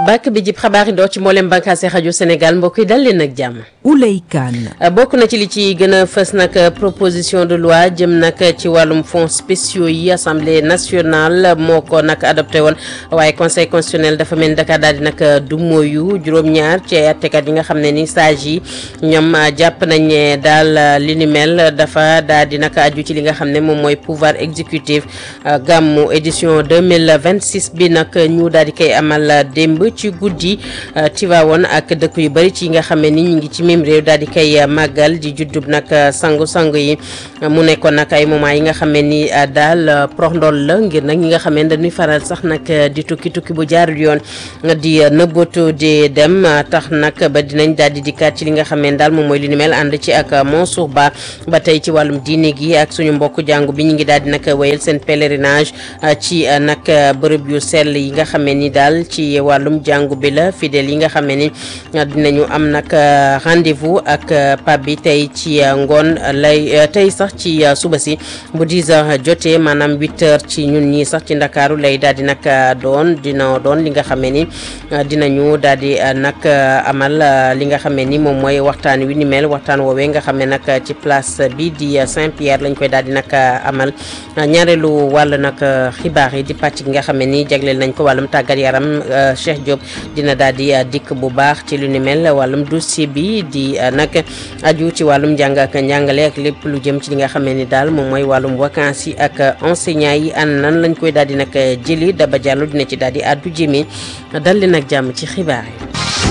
bàkk bi jib xabaar yi doo ci mboolem bànqaase rajo Sénégal mbokk yi dal leen ak jàmm. Ouley Kane. bokk na ci li ci gën a fës nag proposition de loi jëm nag ci wàllum fonds spéciaux yi assemblée nationale moo ko nag adopté woon waaye conseil constitutionnel dafa mel ni Dakar daal di nag du mooyu juróom-ñaar ci ay attekat yi nga xam ne ni sage yi ñoom jàpp nañ ne daal li ni mel dafa daal di nag aju ci li nga xam ne moom mooy pouvoir exécutif gàmmu édition 2026 bi nag ñu daal di koy amal démb ci guddi Tivaouane ak dëkk yu bëri ci nga xam ne ni ñu ngi ci même réew daal di koy màggal di juddub nag sangu-sangu yi mu nekkoon nag ay moment yi nga xam ne ni daal prox ndool la ngir nag ñi nga xam ne dañuy faral sax nag di tukki tukki bu jaarul yoon di nëbbatu di dem tax nag ba dinañ daal di dikkaat ci li nga xam ne daal moom mooy li ni mel ànd ci ak Mansour Ba ba tey ci wàllum diine gi ak suñu mbokk jàngu bi ñu ngi daal di nag wéyal seen pèlerinage ci nag bërëb yu sell yi nga xam ne ni daal ci wàllum jàngu bi la fidèles yi nga xam ne ni dinañu am nag rendez-vous ak pape bi tey ci ngoon lay tey sax ci suba si bu 10 heures jotee maanaam 8 heures ci ñun ñii sax ci ndakaaru lay daal di nag doon dina doon li nga xam ne ni dinañu daal di nag amal li nga xam ne ni moom mooy waxtaan wi ni mel waxtaan woowee nga xam ne nag ci place bi di Saint-Pierre lañ koy daal di nag amal ñaareelu wàll nag xibaar yi di pàcc gi nga xam ne ni jagleel nañ ko wàllum tàggat yaram Cheikh Diop dina daal di dikk bu baax ci lu ni mel wàllum dossier bi di nag aju ci wàllum njàng ak njàngale ak lépp lu jëm ci li nga xam ne ni daal moom mooy wàllum vacances yi ak enseignants yi an nan lañ koy daal di nag jëli Daba Diallo dina ci daal di àddu jëmee dal leen ak jàmm ci xibaar yi.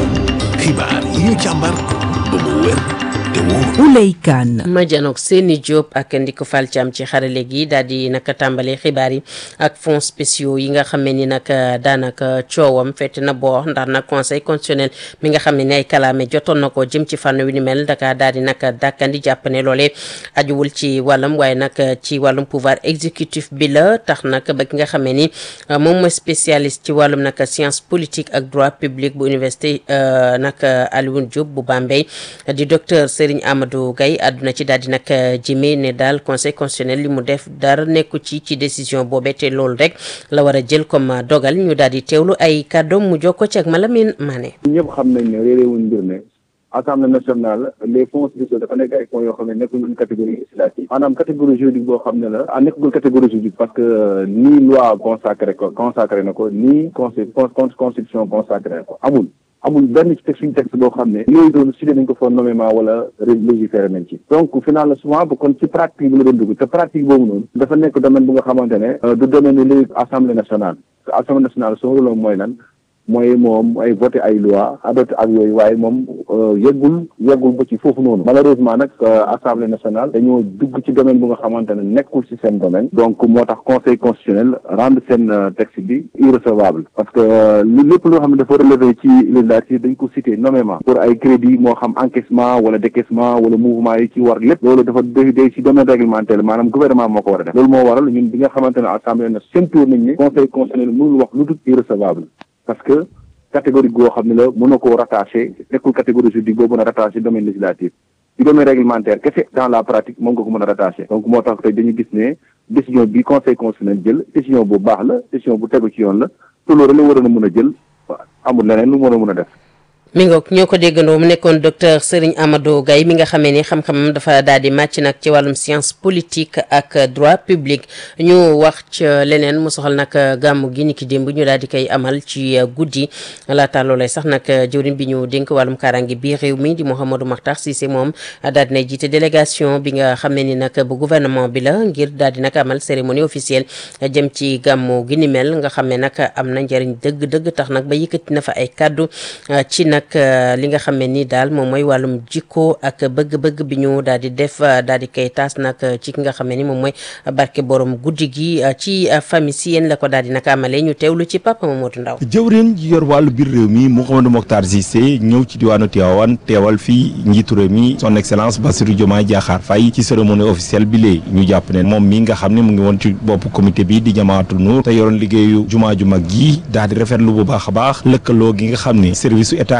xibaar yi ñu càmbar ba mu wér te wóor. Ouley Kane. ma janook seeni Diop ak Ndiko Fall Thiam ci xarale gi daal di nag tàmbalee xibaar yi ak fonds spéciaux yi nga xam ne ni nag daanaka coowam fekk na boo ndax nag conseil constitutionnel mi nga xam ne ni ay kalaame jotoon na ko jëm ci fànn wi ni mel Dakar daal di nag dàkkandi jàpp ne loolee ajuwul ci wàllum waaye nag ci wàllum pouvoir exécutif bi la tax nag ba ki nga xam ne ni moom mooy spécialiste ci wàllum nag science politique ak droit public bu université nag Alioune Diop bu Bambey di docteur Serigne Amadou Gaye àdduna ci daal di nag jëmee ne daal conseil constitutionnel li mu def dara nekku ci ci décision boobee te loolu rek la war a jël comme dogal ñu daal di teewlu ay kàddoom mu jokko ci ak Malamine Mané. ñëpp xam nañ ne réeréewuñ mbir ne assemblée nationale les fonds spéciaux dafa nekk ay fonds yoo xam ne nekkul une catégorie législative maanaam catégorie juridique boo xam ne la ah nekkul catégorie juridique parce que nii loi consacré ko consacré na ko nii constitution consacré ko amul amul benn ci texte suñu texte boo xam ne yooyu doon cité nañ ko fa nommément wala légiféré nañ ci donc final souvent bu kon ci pratique bi la doon dugg te pratique boobu noonu dafa nekk domaine bu nga xamante ne du domaine léegi assemblée nationale assemblée nationale son rôle mooy lan mooy moom ay voté ay loi adopté ak yooyu waaye moom yeggul yeggul ba ci foofu noonu malheureusement nag assemblée nationale dañoo dugg ci domaine bu nga xamante ne nekkul ci seen domaine donc moo tax conseil constitutionnel rendre seen texte bi irrecevable parce que lu lépp loo xam ne dafa relevé ci législative dañ ko cité nommément pour ay crédit moo xam encaissement wala décaissement wala mouvement yi ci war lépp loolu dafa day day ci domaine réglementaire maanaam gouvernement moo ko war a def loolu moo waral ñun bi nga xamante ne assemblée na séntuur nañ ne conseil constitutionnel mënul wax lu dul irrecevable parce que catégorie goo xam ne la mën na koo rattaché nekkul catégorie juridique boo mën a rattaché domaine législatif ci domaine réglementaire kese dans la pratique moom nga ko mën a rattaché donc moo tax tey dañu gis ne décision bi conseil constitutionnel jël décision bu baax la décision bu tegu ci yoon la te loolu la waroon a mën a jël amul leneen lu mën a mën a def mi ngoog ñoo ko déggandoo mu nekkoon docteur Serigne Amadou Gaye mi nga xamee ni xam-xamam dafa daal di màcc nag ci wàllum science politique ak droit public ñu wax ci leneen mu soxal nag gàmmu gi ni ki démb ñu daal di koy amal ci guddi laata loolee sax nag jëwriñ bi ñu dénk wàllum kaaraange bi réew mi di Mouhamadou Makhtar Cissé moom daal dinay jiite délégation bi nga xamee ni nag bu gouvernement bi la ngir daal di nag amal cérémonie officielle jëm ci gàmmu gi ni mel nga xam ne nag am na njëriñ dëgg-dëgg tax nag ba yëkkati na fa ay kaddu ci nag li nga xam ne ni daal moom mooy wàllum jikko ak bëgg-bëgg bi ñu daal di def daal di koy taas nag ci ki nga xam ne ni moom mooy barke borom guddi gi ci famille si yéen la ko daal di nag amalee ñu teewlu ci Papa Mamadou Ndaw jëwriñ ji yor wàllu biir réew mi Mouhamadou Mokhtar Cissé ñëw ci diwaanu Tivaouane teewal fii njiitu réew mi son excellence Bassirou Diomaye Diakhar Faye ci cérémonie officielle bi lee ñu jàpp ne moom mi nga xam ne mu ngi woon ci bopp comité bi di jamaatul nuur te yoroon liggéeyu jumaa ju mag ji daal di rafetlu bu baax a baax lëkkaloo gi nga xam ne service su état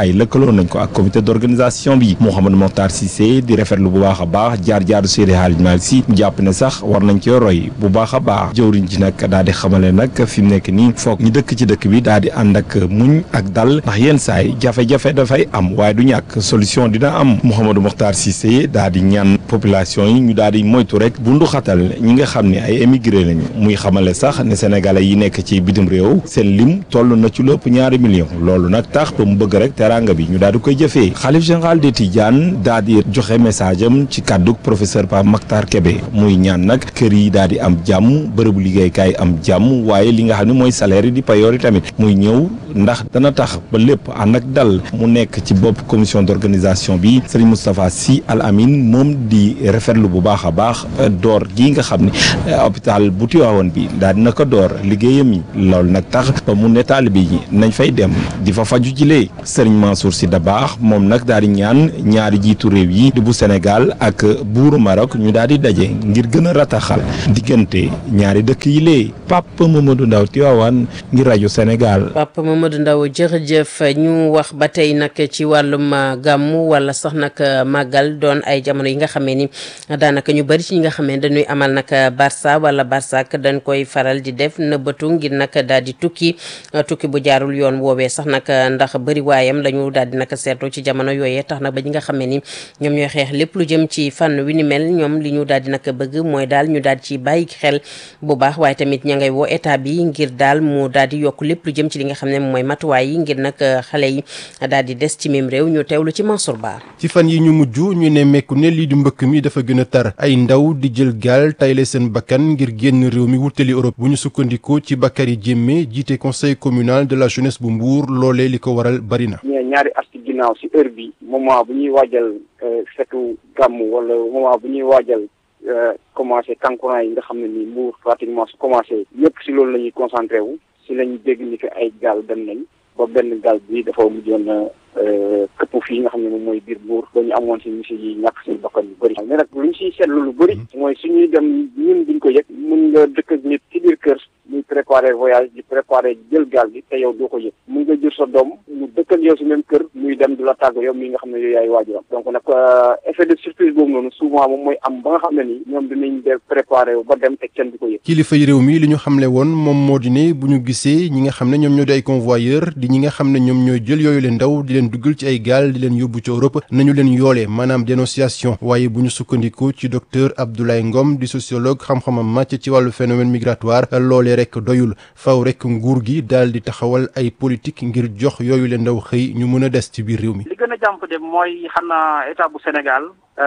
waaye lëkkaloo nañ ko ak comité d'organisation bi Mouhamadou Mokhtar Cissé di rafetlu bu baax a baax jaar-jaaru Seydi Hadji Malick Sy mu jàpp ne sax war nañ cee roy bu baax a baax jëwriñ ji nag daal di xamale nag fi mu nekk nii foog ñu dëkk ci dëkk bi daal di ànd ak muñ ak dal ndax yenn saay jafe-jafe dafay am waaye du ñàkk solution dina am Mouhamadou Mokhtar Cissé daal di ñaan population yi ñu daal di moytu rek bundu xatal ñi nga xam ne ay émigré lañu muy xamale sax ne sénégalais yi nekk ci bitim réew seen lim toll na ci lépp ñaari million loolu nag tax ba mu bëgg rek teraanga bi ñu daal di koy jëfee xalif général des Tidianes daal di joxe message am ci kàddu professeur Pape Makhtar Kébé muy ñaan nag kër yi daal di am jàmm bërëbu liggéeykaay am jàmm waaye li nga xam ne mooy salaire yi di payoor yi tamit muy ñëw ndax dana tax ba lépp ànd ak dal mu nekk ci bopp commission d'organisation bi Serigne Moustapha Sy Al Amin moom di rafetlu bu baax a baax door gi nga xam ne hôpital bu Tivaouane bi daal dina ko door liggéeyam yi loolu nag tax ba mu ne taalibe yi nañ fay dem di fa faju jilee Serigne Mansour Sy Dabakh moom nag daal di ñaan ñaari jiitu réew yi di bu Sénégal ak buuru Maroc ñu daal di daje ngir gën a rataxal diggante ñaari dëkk yi lee Papa Mamadou Ndaw Tivaouane ngir rajo Sénégal. Papa Mamadou Ndaw jërëjëf ñu wax ba tey nag ci wàllum gàmmu wala sax nag màggal doon ay jamono yi nga xamee ni daanaka ñu bari ci ñi nga xamee dañuy amal nag Barça wala Barsak dañ koy faral di def nëbbatu ngir nag daal di tukki tukki bu jaarul yoon woowee sax nag ndax bëri waayam lañu daal di nag seetlu ci jamono yooyee tax nag ba ñi nga xamee ni ñoom ñooy xeex lépp lu jëm ci fànn wi ni mel ñoom li ñu daal di nag bëgg mooy daal ñu daal ci bàyyi xel bu baax waaye tamit ña ngay woo état bi ngir daal mu daal di yokk lépp lu jëm ci li nga xam ne mooy matuwaay yi ngir nag xale yi daal di des ci mim réew ñu teewlu ci Mansour Ba ci fan yi ñu mujj ñu ne mekku ne lii di mbëkk mi dafa gën a tar ay ndaw di jël gaal tayle seen bakkan ngir génn réew mi wutali Europe bu ñu sukkandikoo ci Bakary Diémé jiite conseil communal de la jeunesse bu Mbour loolee li ko waral bari na. ñaari at ci ginnaaw si heure bi moment bu ñuy waajal fetu gàmm wala moment bu ñuy waajal commencé kankurang yi nga xam ne ni Mbour pratiquement su commencé ñëpp si loolu la ñuy concentré wu si lañu dégg ni que ay gaal dem nañ ba benn gaal bi dafa mujjoon këpp fii nga xam ne moom mooy biir Mbour ba ñu amoon si misi yi ñàkk seen bakkan yu bëri mais nag lu ñu siy seetlu lu bëri mooy suñuy dem ñun duñ ko yëg mun nga dëkk ak nit ci biir kër muy préparer voyage di préparer jël gaal gi te yow doo ko yëg mun nga jur sa doom mu dëkk ak yow si même kër muy dem du la tàgg yow mi nga xam ne yow yaay waajuram donc nag effet de surprise boobu noonu souvent moom mooy am ba nga xam ne nii ñoom dinañ def préparer wu ba dem te kenn du ko yëg kilifa yi réew mi li ñu xamle woon moom moo di ne bu ñu gisee ñi nga xam ne ñoom ñoo di ay convoyeur di ñi nga xam ne ñoom ñooy jël yooyu leen ndaw di leen duggal ci ay gaal di leen yóbbu ci Europe nañu leen yoolee maanaam dénonciation waaye bu ñu sukkandikoo ci docteur Abdoulaye Ngom di sociologue xam-xamam màcc ci wàllu phénomène migratoire loolee rek doyul faw rek nguur gi daal di taxawal ay politique ngir jox yooyu leen ndaw xëy ñu mën a des ci biir réew mi. li gën a jàmp de mooy xanaa état bu Sénégal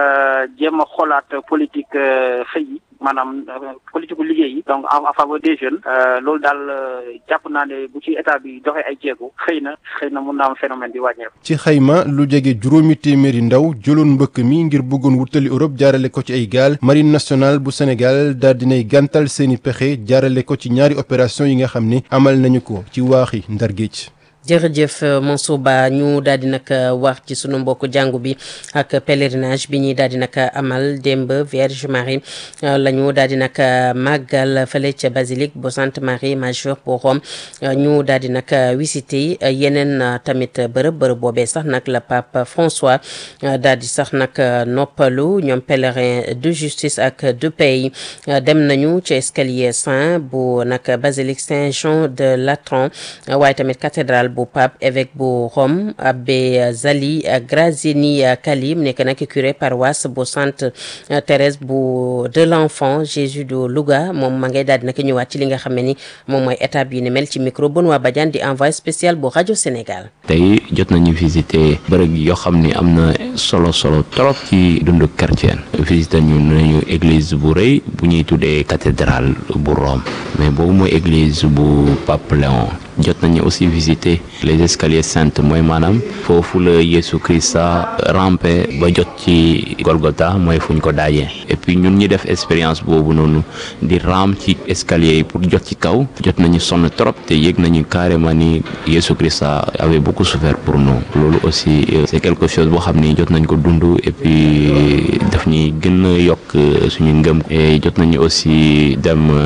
jéem a xoolaat politique xëy yi maanaam politique gu liggéey yi donc en faveur des jeunes loolu daal jàpp naa ne bu ci état bi doxee ay jéego xëy na xëy na mun naa am phénomène bi wàññeeku. ci xayma lu jege juróomi téeméeri ndaw jëloon mbëkk mi ngir bëggoon wutali Europe jaarale ko ci ay gaal marine nationale bu Sénégal daal dinay gàntal seeni pexe jaarale ko ci ñaari opération yi nga xam ne amal nañu ko ci waaxi Ndar Géej jërëjëf Mansour Ba ñu daal di nag wax ci sunu mbokk jàngu bi ak pèlerinage bi ñuy daal di nag amal démb Vierge Marie la ñu daal di nag màggal fële ca basilique bu Sainte Marie Majeure bu Rome ñu daal di nag visité yeneen tamit bërëb bërëb boobee sax nag la pape François daal di sax nag noppalu ñoom pèlerin de justice ak de paix dem nañu ci escalier saint bu nag basilique Saint-Jean de Latran waaye tamit cathédrale bu pape évêque bu Rome abbé Zali Graziani Kalim nekk nag curé paroisse bu Sainte Thérèse bu de l'enfant Jésus de Louga moom ma ngay daal di nag ñëwaat ci li nga xam ne ni moom mooy étape yi ni mel ci micro Benoît Badiane di envoyé spécial bu rajo Sénégal. tey jot nañu visiter bërëb yoo xam ni am na solo solo trop ci dundu chrétien visiter ñu nañu église bu rëy bu ñuy tuddee cathédrale bu Rome mais boobu mooy église bu pape Léon. jot nañu aussi visiter les escaliers saints mooy maanaam foofu la Yesu Christa rampé ba jot ci Golgotha mooy fu ñu ko daajee et puis ñun ñi def expérience boobu noonu di ram ci escalier yi pour jot ci kaw jot nañu sonn trop te yëg nañu carrément ni Yesu Christa avait beaucoup souffert pour nous loolu aussi c'est quelque chose boo xam ni jot nañ ko dund et puis daf ñuy gën a yokk suñu ngëm et jot nañu aussi dem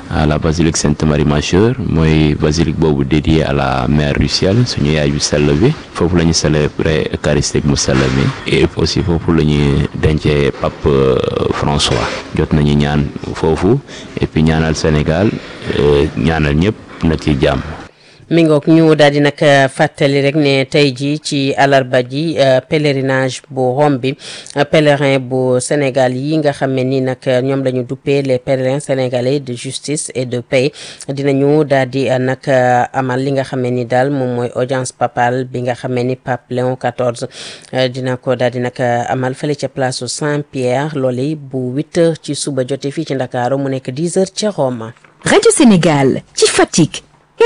à la basilique Sainte Marie Majeure mooy basilique boobu dédié à la mère du ciel suñu yaay yu sell bi foofu la ñu célébrer eucharistique mu sell mi et aussi foofu la ñuy dencee pape François jot nañu ñaan foofu et puis ñaanal Sénégal ñaanal ñëpp na ci jàmm. mi ngoog ñu daal di nag fàttali rek ne tey ji ci alarba ji pèlerinage bu Rome bi pèlerin bu Sénégal yi nga xam ne ni nag ñoom la ñu duppee les pèlerins sénégalais de justice et de paix dinañu daal di nag amal li nga xam ne ni daal moom mooy audience papale bi nga xam ne ni pape Léon XIV dina ko daal di nag amal fële ca place Saint-Pierre loolu bu huit heures ci suba jotee fii ci Ndakaaru mu nekk dix heures ca Rome. Radio Sénégal ci Fatick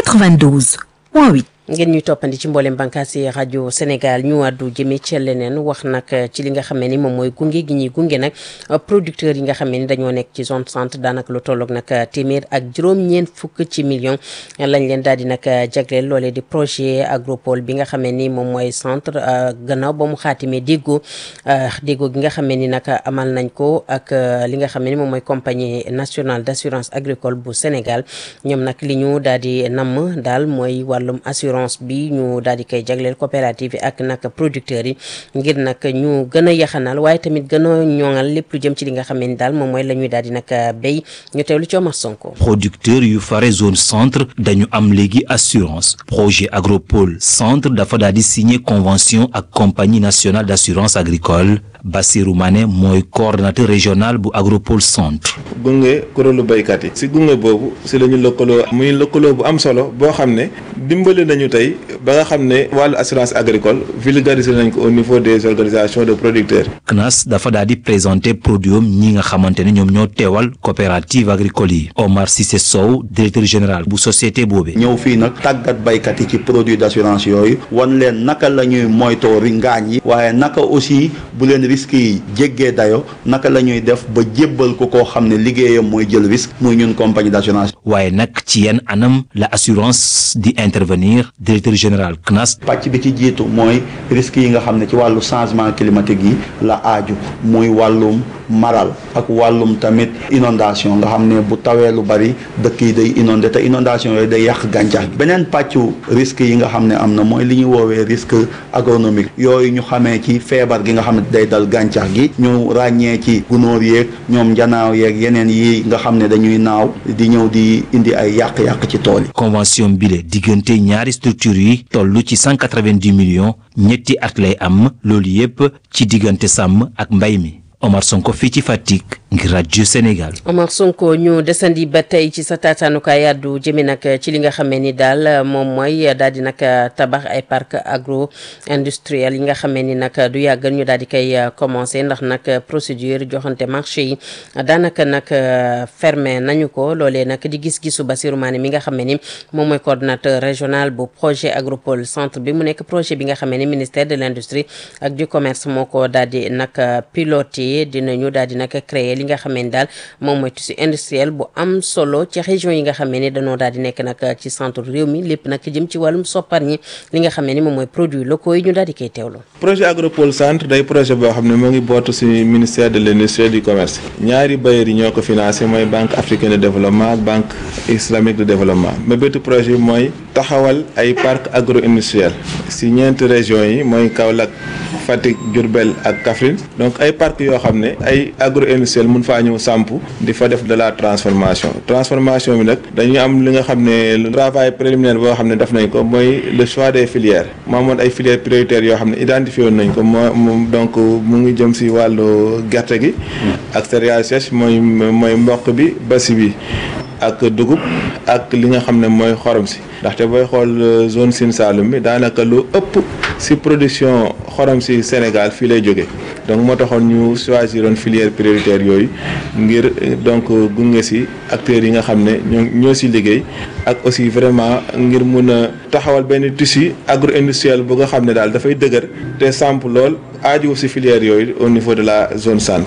92.8 ngeen ñuy toppandi ci mboolem bànqaas yi rajo Sénégal ñu àddu jëmee ci leneen wax nag ci li nga xam ne ni moom mooy gunge gi ñuy gunge nag producteurs yi nga xam ne ni dañoo nekk ci zone centre daanaka lu tolloog nag téeméer ak juróom-ñeent fukk ci million lañ leen daal di nag jagleel loolee di projet agropole bi nga xam ne ni moom mooy centre gannaaw ba mu xaatimee déggoo déggoo gi nga xam ne ni nag amal nañ ko ak li nga xam ne ni moom mooy compagnie nationale d' assurance agricole bu Sénégal ñoom nag li ñu daal di namm daal mooy wàllum assurance bi ñu daal di koy jagleel coopérative yi ak nag producteurs yi ngir nag ñu gën a yaxanal waaye tamit gën a ñoŋal lépp lu jëm ci li nga xam ne ni daal moom mooy la ñuy daal di nag béy ñu teewlu ci Omar Sonko. producteurs yu fare zone centre dañu am léegi assurance projet agropole centre dafa daal di signer convention ak compagnie nationale d' assurance agricole Bassirou Mané mooy coordonnateur régional bu agropole centre. gunge kuréelu béykat yi si gunge boobu si la ñu lëkkaloo muy lëkkaloo bu am solo boo xam ne dimbali nañu tey ba nga xam ne wàllu assurance agricole vulgariser nañ ko au niveau des organisations de producteurs. CNAS dafa daal di présenter produit am ñi nga xamante ne ñoom ñoo teewal coopérative agricole yi Omar Cissé Sow directeur général bu société boobu. ñëw fii nag tàggat baykat yi ci produit d' assurance yooyu wan leen naka la ñuy moytoo ri ngaañ yi waaye naka aussi bu leen risques yi jéggee dayo naka la ñuy def ba jébbal ko koo xam ne liggéeyam mooy jël risque muy ñun compagnie d' assurance. waaye nag ci yenn anam la assurance di intervenir directeur général CNAS. pàcc bi ci jiitu mooy risques yi nga xam ne ci wàllu changement climatique yi la aaju muy wàllum maral ak wàllum tamit inondation nga xam ne bu tawee lu bari dëkk yi day inondé te inondation yooyu day yàq gàncax gi beneen pàccu risques yi nga xam ne am na mooy li ñuy woowee risque agronomique yooyu ñu xamee ci feebar gi nga xam ne day dal gàncax gi ñu ràññee ci gunóor yeeg ñoom njanaaw yeeg yeneen yi nga xam ne dañuy naaw di ñëw di indi ay yàq-yàq ci tool yi. convention bile diggante ñaari structure yi toll ci cent quatre-vingt-dix millions ñetti at lay am loolu yépp ci diggante sàmm ak mbay mi Omar Sonko fii ci Fatick ngir rajo Sénégal. Omar Sonko ñu desandi ba tey ci sa taataanukaay àddu jëme nag ci li nga xamee ni daal moom mooy daal di nag tabax ay parc agro industriel yi nga xamee ni nag du yàgg ñu daal di koy commencé ndax nag procédure joxante marché yi daanaka nag fermé nañu ko loolee nag di gis-gisu Bassirou Mané mi nga xamee ni moom mooy coordonnateur régional bu projet agropole centre bi mu nekk projet bi nga xamee ni ministère de l' industrie ak du commerce moo ko daal di nag piloté dinañu daal di nag créer li nga xam ne daal moom mooy tissu industriel bu am solo ci région yi nga xam ne dañoo daal di nekk nag ci centre réew mi lépp nag jëm ci wàllum soppar ñi li nga xam ne ni moom mooy produits locaux yi ñu daal di koy teewloo. projet agropole centre day projet boo xam ne moo ngi bootu ci ministère de l' industrie et du commerce ñaari bailleurs yi ñoo ko financé mooy banque africaine de développement ak banque islamique de développement mais bétu projet bi mooy taxawal ay parc agro industriel ci ñeenti régions yi mooy Kaolack Fatick Diourbel ak Kaffrine donc ay parc yoo xam ne ay agro industriel mun faa ñëw samp di fa def de la transformation transformation bi nag dañuy am li nga xam ne le travail préliminaire boo xam ne def nañ ko mooy le choix des filières moo amoon ay filières prioritaires yoo xam ne identifié woon nañ ko moo donc mu ngi jëm si wàllu gerte gi ak céréales sèches mooy mooy mboq bi basi bi ak dugub ak li nga xam ne mooy xorom si ndaxte booy xool zone Sine Saloum bi daanaka lu ëpp si production xorom si Sénégal fii lay jóge donc moo taxoon ñu choisiroon filière prioritaire yooyu ngir donc gunge si acteurs yi nga xam ne ñoo ñoo si liggéey ak aussi vraiment ngir mun a taxawal benn tissu agro industriel bu nga xam ne daal dafay dëgër te samp lool aaju si filière yooyu au niveau de la zone centre.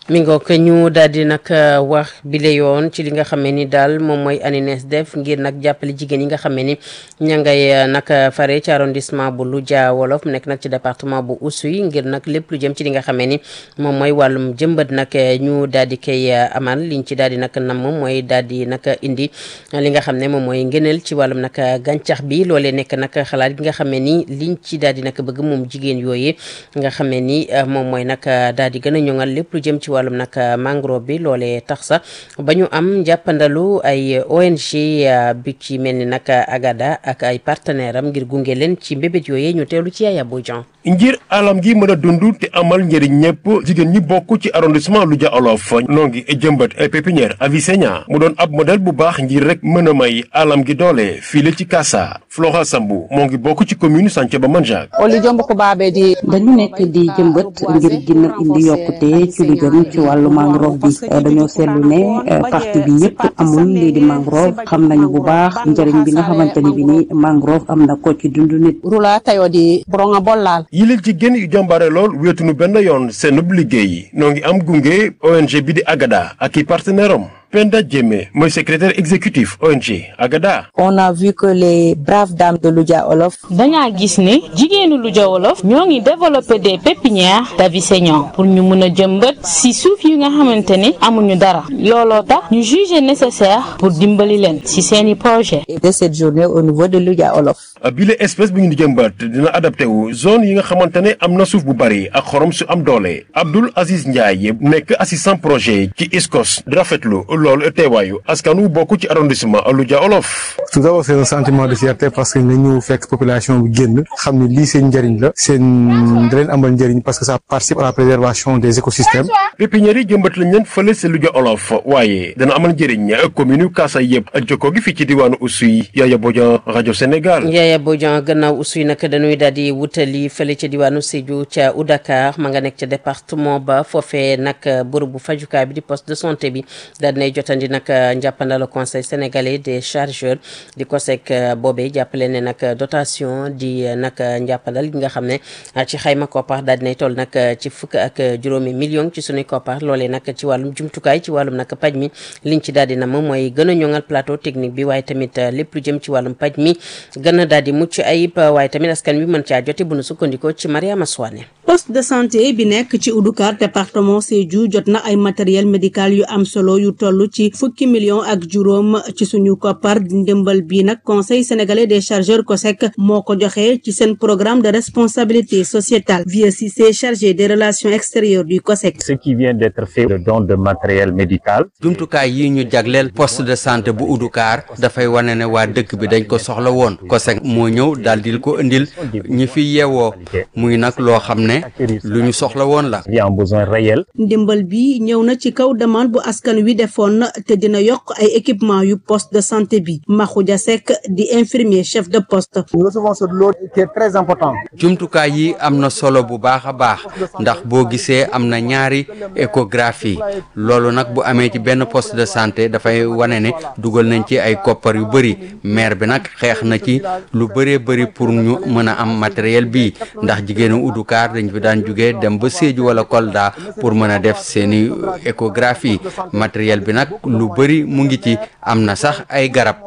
mi ngoog ñu daal di nag wax bile yoon ci li nga xam ne ni daal moom mooy ANINES def ngir nag jàppale jigéen yi nga xam ne ni ña ngay nag fare ci arrondissement bu Loudia Wolof nekk nag ci département bu Oussouye ngir nag lépp lu jëm ci li nga xam ne ni moom mooy wàllum jëmbat nag ñu daal di koy amal liñ ci daal di nag nam moom mooy daal di nag indi li nga xam ne moom mooy ngëneel ci wàllum nag gàncax bi loolee nekk nag xalaat gi nga xam ne ni liñ ci daal di nag bëgg moom jigéen yooyu nga xam ne ni moom mooy nag daal di gën a ñoŋal lépp lu jëm ci wàllum nag mangrove bi loolee tax sax ba ñu am njàppandalu ay ONG bi ci mel ni nag Agada ak ay partenaire am ngir gunge leen ci mbébét yooyee ñu teelu ci Yaya Bodian ngir alam gi mën a dund te amal njëriñ ñëpp jigéen ñi bokk ci arrondissement Loudia Olof noo ngi jëmbat ay pépinière Avicennia mu doon ab modèle bu baax ngir rek mën a may alam gi doole fii ci Kassa Flora Sambu moo ngi bokk ci commune Santhiaba Manjak oli jomb ko baabe di dañu nekk di jëmbat ngir gën a indi yokkute ci lu jëm ci wàllu mangrove bi dañoo seetlu ne partie bi yëpp amul lii di mangrove xam nañu bu baax njëriñ bi nga xamante ni bi ni mangrove am na ko ci dundu nit rula tayo di boronga bollal yilil jigéen yu jàmbaare lool wéetunu benn yoon seenub liggéey noo ngi am gunge ONG bi di Agada ak i partenaire am Penda Diémé mooy secrétaire exécutif ONG Agada. on a vu que les braves dames de Loudia Olof. dañaa gis ne jigéenu Loudia Olof ñoo ngi développé des pépinières d'Avicennia pour ñu mën a jëmbat si suuf yi nga xamante ne amuñu dara looloo tax ñu jugé nécessaire pour dimbali leen si seeni projet de cette journée au niveau de Loudia Olof. bile espèce bu ñu di jëmbat dina adapté wu zone yi nga xamante ne am na suuf bu bari ak xorom su am doole Abdoul Aziz Ndiaye nekk assistant projet ci ISCOS di rafetlu loolu teewaayu askan wu bokk ci arrondissement Loudia Olof. tout d'abord c'est un sentiment de fierté parce que nga ñëw fekk population bi génn xam ne lii seen njëriñ la seen da leen amal njëriñ parce que ça participe à la préservation des écosystèmes. pépinière yi jëmbat lañ leen fële si Loudia Olof waaye dana amal njëriñ commune yu Kassa yëpp ak jokkoo gi fii ci diwaanu Oussouye Yaya Bodian rajo Sénégal. Yaya Bodian gannaaw Oussouye nag dañuy daal di wutali fële ca diwaanu Sédhiou ca Oudakar ma nga nekk ca département ba foofee nag bërëbu fajukaay bi di poste de santé bi daal dinay jotandi nag njàppandal conseil sénégalais des chargeurs di COSEC boobee jàppale ne nag dotation di nag njàppandal gi nga xam ne ci xayma koppar daal dinay toll nag ci fukk ak juróomi million ci sunuy koppar loolee nag ci wàllum jumtukaay ci wàllum nag paj mi liñ ci daal di na moom mooy gën a ñoŋal plateau technique bi waaye tamit lépp lu jëm ci wàllum paj mi gën a daal di mucc ayib waaye tamit askan wi mën caa jote bu nu sukkandikoo ci Mariama Soane poste de santé bi nekk ci Oudoukar département Sédhiou jot na ay matériel médical yu am solo yu toll ci fukki million ak juróom ci suñu koppar di ndimbal bi nag conseil sénégalais des chargeurs COSEC moo ko joxe ci seen programme de responsabilité sociétale Vieux Cissé chargé des relations extérieures du COSEC. ce qui vient d'être fait le don de matériel médical. jumtukaay yi ñu jagleel poste de santé bu Oudoukar dafay wane ne waa dëkk bi dañ ko soxla woon COSEC moo ñëw daal di ko indil ñi fi yeewoo muy nag loo xam ne lu ñu soxla woon la. il y a un besoin réel. ndimbal bi ñëw na ci kaw demande bu askan wi defoon te dina yokk ay équipement yu poste de santé bi Makhoudia Seck di infirmier chef de poste. nous recevons ce lot qui est très important. jumtukaay yi am na solo bu baax a baax ndax boo gisee am na ñaari échographie loolu nag bu amee ci benn poste de santé dafay wane ne dugal nañ ci ay koppar yu bëri maire bi nag xeex na ci lu bëree bëri pour ñu mën a am matériel bi ndax jigéenu Oudoukar dañ fi daan jugee dem ba Sédhiou wala Kolda pour mën a def seeni échographie matériel bi nag lu bëri mu ngi ci am na sax ay garab.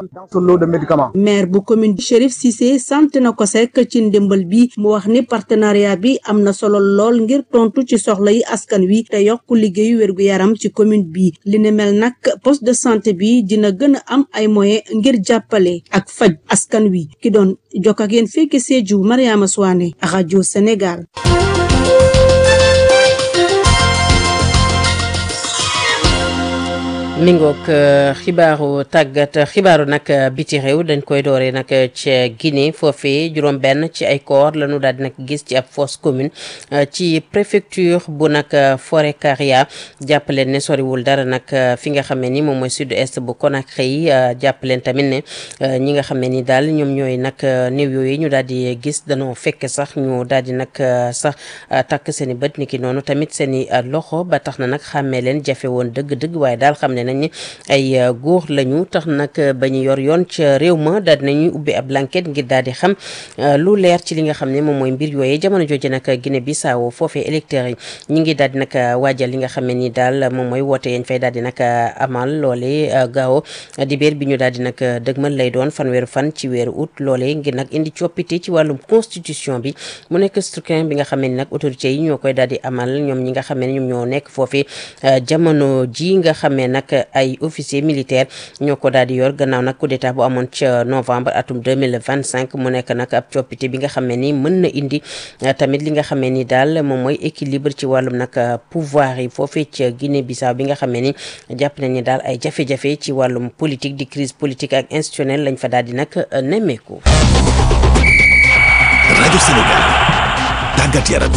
maire bu commune bi Chérif Cissé sant na ko sekk ci ndimbal bi mu wax ni partenariat bi am na solo lool ngir tontu ci soxla yi askan wi te yokk liggéeyu wérgu yaram ci commune bi li ne mel nag poste de santé bi dina gën a am ay moyens ngir jàppale ak faj askan wi ki doon jokk ak yéen fekk Sédhiou Mariama Souane rajo Sénégal. mi ngoog xibaaru tàggat xibaaru nag biti réew dañ koy dooree nag ca Guinée foofee juróom benn ci ay corps la ñu daal di nag gis ci ab fosse commune ci préfecture bu nag Forêt-Karia jàppaleen ne soriwul dara nag fi nga xam ne ni moom mooy sud est bu Conakry jàppaleen tamit ne ñi nga xam ne ni daal ñoom ñooy nag néew yooyu ñu daal di gis danoo fekk sax ñu daal di nag sax takk seen i bët ni ki noonu tamit seen i loxo ba tax na nag xàmmee leen jafe woon dëgg-dëgg waaye daal xam ne nañ ne ay góor lañu tax nag ba ñu yor yoon ca réew ma daal dinañuy ubbi ab enquête ngir daal di xam lu leer ci li nga xam ne moom mooy mbir yooyee jamono jooju nag Guinée Bissau foofee électeurs yi ñi ngi daal di nag waajal li nga xam ne ni daal moom mooy woote yañ fay daal di nag amal loole gaaw di béer bi ñu daal di nag dëgmal lay doon fanweeru fan ci weeru août loole ngir nag indi coppite ci wàllum constitution bi mu nekk scrutin bi nga xam ne ni nag autorités yi ñoo koy daal di amal ñoom ñi nga xam ne ñoom ñoo nekk foofee jamono ji nga xamee nag ay officier militaire ñoo ko daal di yor gannaaw nag coup d'état bu amoon ca novembre atum 2025 mu nekk nag ab coppite bi nga xam ne ni mën na indi tamit li nga xam ne ni daal moom mooy équilibre ci wàllum nag pouvoir yi foofee ca Guinée Bissau bi nga xam ne ni jàpp nañ ni daal ay jafe-jafe ci wàllum politique di crise politique ak institutionnelle lañ fa daal di nag nemmeeku. rajo Sénégal tàggat yaram.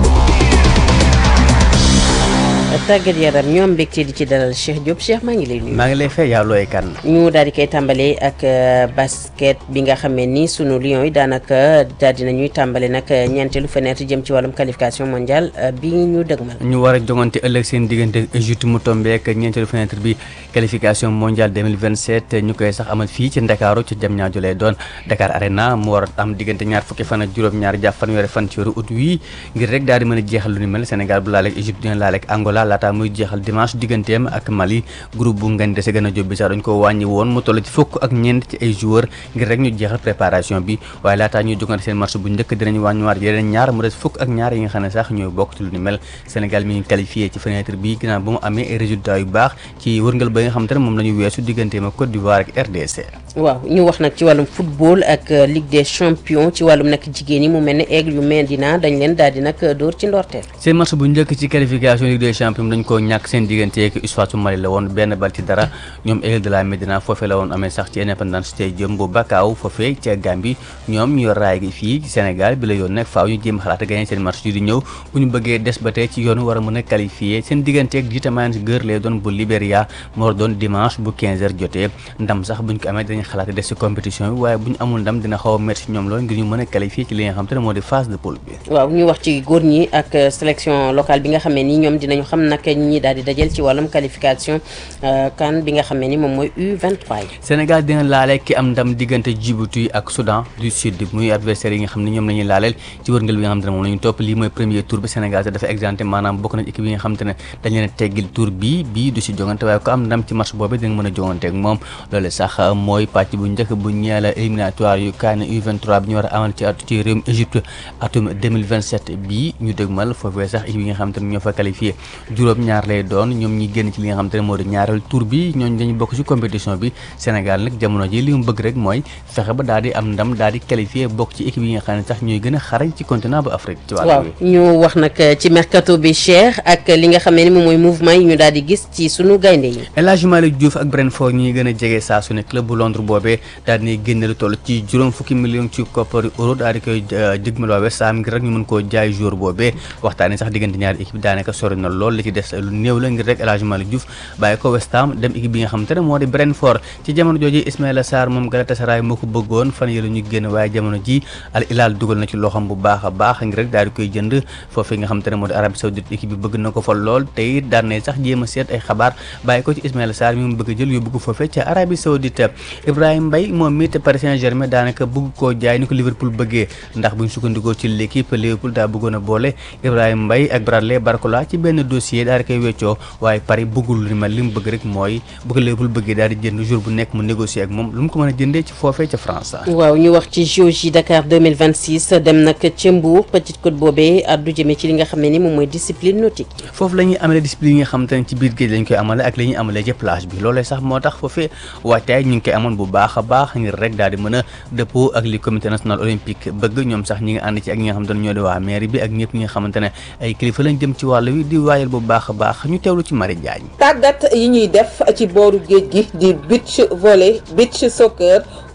tàggat yaram ñoom mbégte di ci dalal Cheikh Diop Cheikh maa ngi lay nuyu. maa ngi lay fay yaa looy kan. ñu daal di koy tàmbalee ak basket bi nga xamee ni sunu Lions yi daanaka daal di nañuy tàmbale nag ñeenteelu fenêtre jëm ci wàllum qualification mondiale bi ñu dëgmal. ñu war a jongante ëllëg seen diggante Égypte mu tombeek ñeenteelu fenêtre bi qualification mondiale 2027 ñu koy sax amal fii ci Ndakaaru ci jam ñaajo lay doon Dakar Arena mu war a am diggante ñaar fukki fan ak juróom-ñaar jàpp fanweeri fan ci weeru août wi ngir rek daal di mën a jeexal lu ni mel Sénégal bu laaleeg Égypte dina laaleeg Angola laata muy jeexal dimanche digganteem ak Mali groupe bu ngañ dese gën a jóbbi sax dañ ko wàññi woon mu toll ci fukk ak ñeent ci ay joueurs ngir rek ñu jeexal préparation bi waaye laataa ñuy jogante seen match bu njëkk dinañ wàññiwaat yeneen ñaar mu des fukk ak ñaar yi nga xam ne sax ñooy bokk ci lu ni mel Sénégal mi ngi qualifié ci fenêtre bi ginnaaw ba mu amee ay résultats yu baax ci wërngal ba nga xam te ne moom la ñu weesu digganteem ak Côte d'Ivoire ak RDC waaw ñu wax nag ci wàllum football ak Ligue des champions ci wàllum nag jigéen yi mu mel ne aigle yu Medina dañ leen daal di nag dóor ci ndorteel seen match bu njëkk ci qualification Ligue des champions dañ koo ñàkk seen diggante ak Eswatini Mali la woon benn bal ci dara ñoom aigle de la Médina foofee la woon amee sax ci Independence Stadium bu Bakaaw foofee ca Gambie ñoom ñu yor raay gi fii ci Sénégal bi la yoon nag faaw ñu jéem xalaat gagné seen match yu di ñëw bu ñu bëggee des ba tey ci yoonu war a mën a qualifié seen diggante ak Vitamines Gër lay doon bu Libéria moo war doon dimanche bu 15h jotee ndam sax buñ ko amee dañuy xalaat des ci compétition bi waaye bu ñu amul ndam dina xaw a métti ci ñoom loolu ngir ñu mën a qualifié ci li nga xam te ne moo di phase de poule bi waaw ñu wax ci góor ñi ak sélection locale bi nga xamee ni ñoom dinañu xam nag ñi daal di dajal ci wàllum qualification kan bi nga xamee ni moom mooy U23 yi Sénégal dina laale ki am ndam diggante Djibouti ak Soudan du Sud muy adversaire yi nga xam ne ñoom la ñuy laaleel ci wërngal bi nga xam te ne moom la ñu topp lii mooy premier tour bi Sénégal te dafa exempté maanaam bokk na ci équipe yi nga xam te ne dañ leen a teggil tour bii bii du si jongante waaye ko am ndam ci match boobu dina mën a jongante ak moom loolu sax mooy pàcc bu njëkk bu ñeel éliminatoire yu CAN U23 bi ñu war a amal ci at ci réewum Égypte atum 2027 bii ñu dëgmal foofee sax équipe yi nga xam te ne ñoo fa qualifié juróom ñaar lay doon ñoom ñi génn ci li nga xam te ne moo di ñaareel tour bi ñooñu dañu bokk ci compétition bi Sénégal nag jamono ji li mu bëgg rek mooy fexe ba daal di am ndam daal di qualifié bokk ci équipe yi nga xam ne sax ñooy gën a xarañ ci continent bu Afrique ci waaw wàllu ñu wax nag ci mercato bi Cheikh ak li nga xamee ni moom mooy mouvement yi ñu daal di gis ci sunu gaynde yi El Hadji Malick Diouf ak Brentford ñi gën a jege saa su ne club bu Londres boobee daal di génne lu toll ci juróom fukki million ci koppari euro daal di koy jëgmal waa West Ham ngir rek ñu mën koo jaay jour boobee waxtaanee sax diggante ñaari équipe daanaka sori na lool li ci des lu néew la ngir rek El Hadji Malick Diouf bàyyi ko West Ham dem équipe bi nga xam te ne moo di Brentford ci jamono jooju Ismaïla Sarr moom Galatasaray moo ko bëggoon fan yële ñu génn waaye jamono ji Al Hilal dugal na ci loxam bu baax a baax ngir rek daal di koy jënd foofee nga xam te ne moo di Arabie Saoudite équipe bi bëgg na ko fa lool te it daan na sax jéem a seet ay xabaar bàyyi ko ci Ismaïla Sarr mi mu bëgg a jël yóbbu ko foofee ca Arabie Saoudite Ibrahima Mbaye moom mi te Paris Saint-Germain daanaka bëgg koo jaay ni ko Liverpool bëggee ndax buñ sukkandikoo ci l'équipe Liverpool daa bëggoon a boole Ibrahima Mbaye ak Bradley Barcola ci benn dossier daal di koy weccoo waaye Paris bëggul lu ni mel li mu bëgg rek mooy bu ko Liverpool bëggee daal di jënd jour bu nekk mu négocier ak moom lu mu ko mën a jëndee ci foofee ca France waaw ñu wax ci JOJ Dakar 2026 dem nag ca Mbour Petite Côte boobee addu jëmee ci li nga xam ne ni moom mooy discipline nautique foofu la ñuy amalee discipline yi nga xam te ne ci biir géej lañ koy amale ak la ñuy amalee ci plage bi loolee sax moo tax foofee waajtaay ñu ngi koy amoon bu baax a baax ngir rek daal di mën a dëppoo ak li comité national olympique bëgg ñoom sax ñi nga ànd ci ak ñi nga xamante ne ñoo di waa mairie bi ak ñëpp ñi nga xamante ne ay kilifa lañ jëm ci wàll wi di waayal bu baax a baax ñu teewlu ci Marie Diagne tàggat yi ñuy def ci booru géej gi di beach volley beach soccer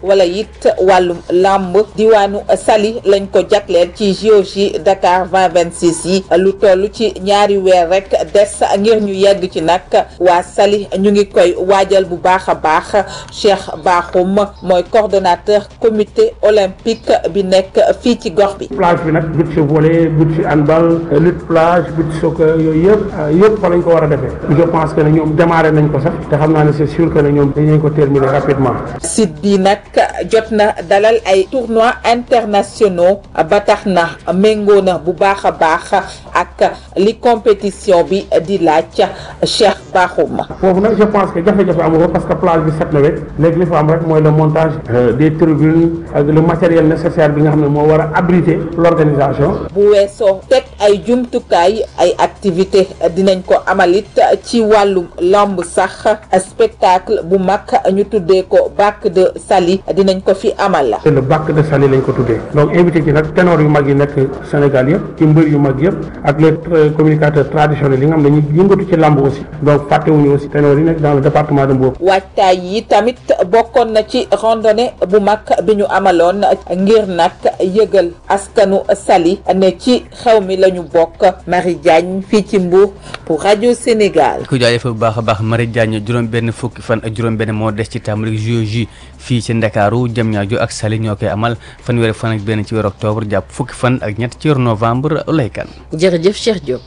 wala it wàllum làmb diwaanu Saly lañ ko jagleel ci JOJ Dakar 2026 yi lu toll ci ñaari weer rek des ngir ñu yegg ci nag waa Saly ñu ngi koy waajal bu baax a baax Cheikh Bakhoum mooy coordonnateur comité olympique bi nekk fii ci gox bi. plage bi nag beach volley beach handball lutte plage beach soccer yooyu yëpp yëpp fa lañ ko war a defee je pense que ne ñoom démarré nañ ko sax te xam naa ne c'est sûr que ne ñoom dañu ko terminer rapidement. site bi nag jot na dalal ay tournois internationaux ba tax na méngoo na bu baax a baax ak li compétition bi di laaj Cheikh Bakhoum. foofu nag je pense que jafe-jafe amu ko parce que plage bi set na wecc léegi li fa am rek mooy le montage des tribunes ak le matériel nécessaire bi nga xam ne moo war a abriter l'organisation. bu weesoo teg ay jumtukaay ay activité dinañ ko amalit ci wàllum lamb sax spectacle bu mag ñu tuddee ko bac de Saly dinañ ko fi amal. le bac de Saly lañ ko tuddee donc invité ci nag ténor yu mag yi nekk Sénégal yëpp ci mbër yu mag yëpp ak les communicateurs traditionnels yi nga xam ne ñu yëngatu ci lamb aussi donc fàttewuñu aussi ténor yi nekk dans le département de Mbour. waajtaay yi tamit bokkoon na ci randonnée bu mag bi ñu amaloon ngir nag yëgal askanu Saly ne ci xew mi la ñu bokk Marie Diagne fii ci Mbour pour rajo Sénégal. ku jaajëfal bu baax a baax Marie Diagne juróom benn fukki fan ak juróom benn moo des ci tàmbali JOJ fii ci Ndakaaru Diamniadio ak Saly ñoo koy amal fanweeri fan ak benn ci weeru octobre jàpp fukki fan ak ñett ci weeru novembre lay kan. jërëjëf Cheikh Diop.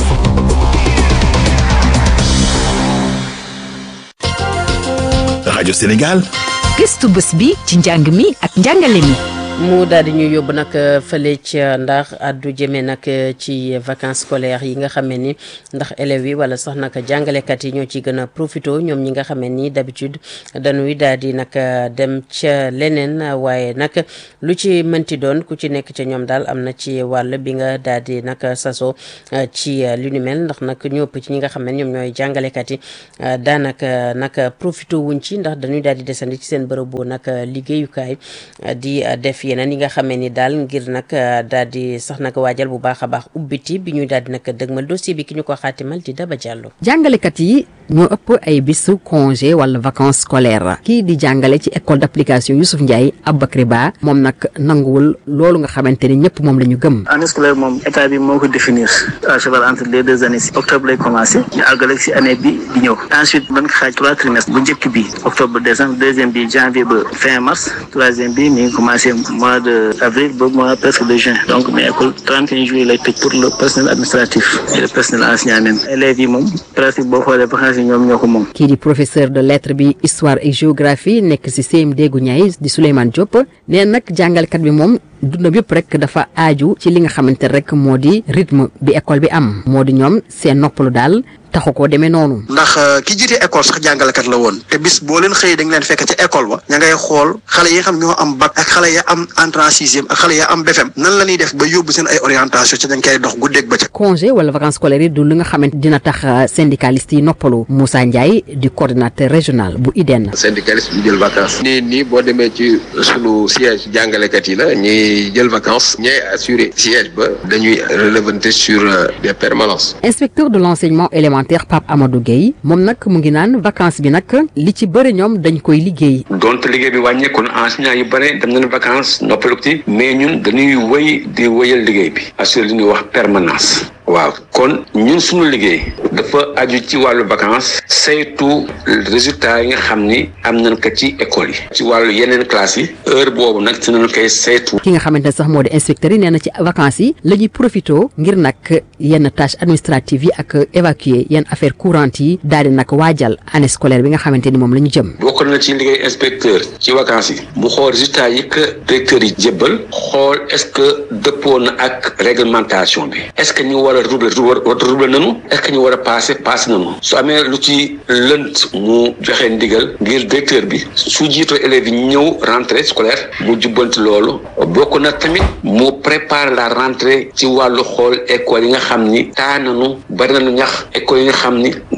rajo Sénégal. gëstu bés bi ci njàng mi ak njàngale mi. mu daal di ñu yóbbu nag fële ca ndax addu jëmee nag ci vacances scolaires yi nga xamee ni ndax élèves yi wala sax nag jàngalekat yi ñoo ci gën a profité ñoom ñi nga xamee ni d'habitude dañuy daal di nag dem ca leneen waaye nag lu ci mënti doon ku ci nekk ca ñoom daal am na ci wàll bi nga daal di nag saso ci lu ni mel ndax nag ñu ëpp ci ñi nga xam ne ñoom ñooy jàngalekat yi daanaka nag profité wuñ ci ndax dañuy daal di desandi ci seen bërëbu nag liggéeyukaay di def yeneen yi nga xamee ni daal ngir nag daal di sax nag waajal bu baax a baax ubbiti bi ñuy daal di nag dëgmal dossier bi ki ñu ko xaatimal di Daba Diallo. jàngalekat yi ñoo ëpp ay bisu congé wala vacances scolaires kii di jàngale ci école d'application Youssouf Ndiaye Aboubacry Ba moom nag nanguwul loolu nga xamante ni ñëpp moom la ñu gëm. année scolaire moom état bi moo ko définir à cheval entre les deux années si octobre lay commencé ñu àggale si année bi di ñëw ensuite ban ko xaaj trois trimestres bu njëkk bi octobre décembre deuxième bi janvier ba fin mars troisième bi mi ngi commencé mois de avril ba mois presque de juin donc mais école 31 juillet lay tëj pour le personnel administratif et le personnel enseignant même élèves yi moom presque boo xoolee vacances yi ñoom ñoo ko moom. kii di professeur de lettres bi histoire et géographie nekk ci CMD gu ñaay di Souleymane Diop nee nag jàngalkat bi moom dundam yëpp rek dafa aaju ci li nga xamante rek moo di rythme bi école bi am moo di ñoom seen noppalu daal taxu koo demee noonu. ndax ki jiite école sax jàngalekat la woon te bis boo leen xëyee da nga leen fekk ca école ba ña ngay xool xale yi nga xam ñoo am bac ak xale ya am entrée en sixième ak xale ya am BFEM nan la ñuy def ba yóbbu seen ay orientation ci dañ koy dox guddeeg bëccëg. congé wala vacances scolaires yi du li nga xamante dina tax syndicaliste yi noppalu Moussa Ndiaye di coordinateur régional bu IDEN. syndicaliste bi jël vacances. nii nii boo demee ci sunu siège jàngalekat yi la ñuy jël vacances ñooy assuré siège ba dañuy relevanter sur des permanences. inspecteur de l'enseignement élémentaire Pape Amadou Gueye moom nag mu ngi naan vacances bi nag li ci bëri ñoom dañ koy liggéey. donte liggéey bi wàññeeku na enseignants yu bëri dem nañu vacances noppalu ci mais ñun dañuy wëy di wëyal liggéey bi assurer li ñuy wax permanence. waaw kon ñun suñu liggéey dafa aju ci wàllu vacances saytu résultat yi nga xam ni am nañ ko ci école yi ci wàllu yeneen classes yi heure boobu nag ci nañu koy saytu ki nga xamante ne sax moo di inspecteur yi nee na ci vacances yi la ñuy profité ngir nag yenn tâches administratives yi ak évacuer yenn affaires courantes yi daal di nag waajal année scolaire bi nga xamante ni moom la ñu jëm bokk na ci liggéey inspecteur ci vacances yi mu xool résultat yi que directeurs yi jébbal xool est-ce que dëppoo na ak réglementation bi est-ce que ñu war a rouble rouble nanu est-ce que ñu war a passé passé nanu su amee lu ci lënt mu joxe ndigal ngir directeur bi su jiitoo élèves yi ñëw rentrée scolaire mu jubbanti loolu bokk na tamit mu prépare la rentrée ci wàllu xool école yi nga xam ni taa nanu bari nañu ñax école yi nga xam ni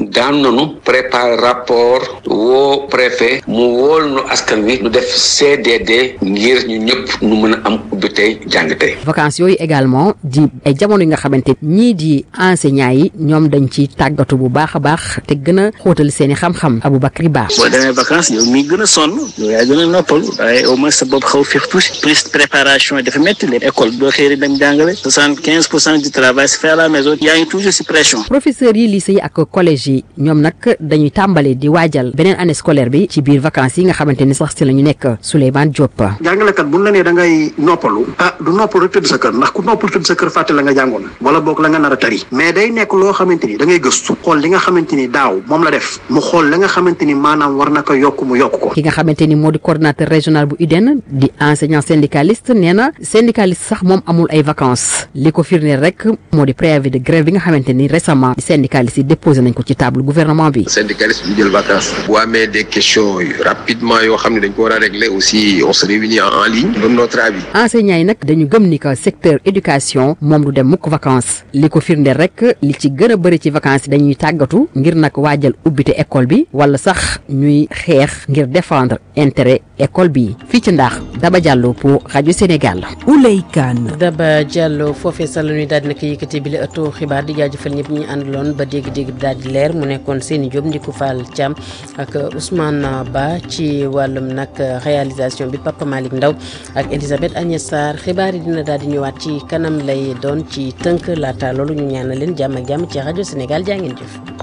daan nanu préparer rapport woo préfet mu wool nu askan wi nu def CDD ngir ñu ñëpp nu mën a am ubbi tey jàng tey vacances yooyu également di ay jamono yi nga xamante ñii di enseignants yi ñoom dañ ci tàggatu bu baax a baax te gën a xóotal seen i xam-xam Aboubacry Ba boo demee vacances yow mi gën a sonn yow yaa gën a noppal waaye au moins sa bopp xaw féex tuuti plus préparation yi dafa métti leen école doo xëy rek dem jàngale soixante quinze pour cent du travail se fait à la maison yaa ngi toujours si pression professeurs yi lycée yi ak collège yi ñoom nag dañuy tàmbale di waajal beneen année scolaire bi ci biir vacances yi nga xamante ni sax si la ñu nekk Souleymane Diop jàngalekat bu ñu la nee da ngay noppalu ah du noppalu rek tëdd sa kër ndax ku noppalu tëdd sa kër fàtte la nga jàngoon wala boog la nga nar a tari mais day nekk loo xamante ni da ngay gëstu xool li nga xamante ni daaw moom la def mu xool la nga xamante ni maanaam war na ko yokk mu yokk ko ki nga xamante ni moo di coordonnateur régional bu UDEN di enseignant syndicaliste nee na syndicaliste sax moom amul ay vacances li ko firndeel rek moo di préavis de grève bi nga xamante ni récemment syndicaliste yi déposé nañ ko ci table gouvernement bi syndicaliste bi jël vacances bu amee des questions rapidement yoo xam ne dañ ko war a régler aussi on se réunit en ligne donne notre avis enseignants yi nag dañu gëm ni que secteur éducation moom du dem mukk vacances li ko firndeel rek li ci gën a bëri ci vacances yi dañuy tàggatu ngir nag waajal ubbite école bi wala sax ñuy xeex ngir défendre intérêt école bi fii ci ndax Daba Diallo pour rajo Sénégal. Ouley Kane. Daba Diallo foofee sax la ñuy daal di nag yëkkati bi la ëttu xibaar di jaajëfal ñëpp ñi àndaloon ba dégg-dégg bi daal di leer mu nekkoon Seni Diop Ndiku Fall Thiam ak Ousmane Ba ci wàllum nag réalisation bi Papa Malick Ndaw ak Elisabeth Agnès Sarr xibaar yi dina daal di ñëwaat ci kanam lay doon ci tënk laata loolu ñu ñaanal leen jàmm ak jàmm ci rajo Sénégal jaa ngeen jëf.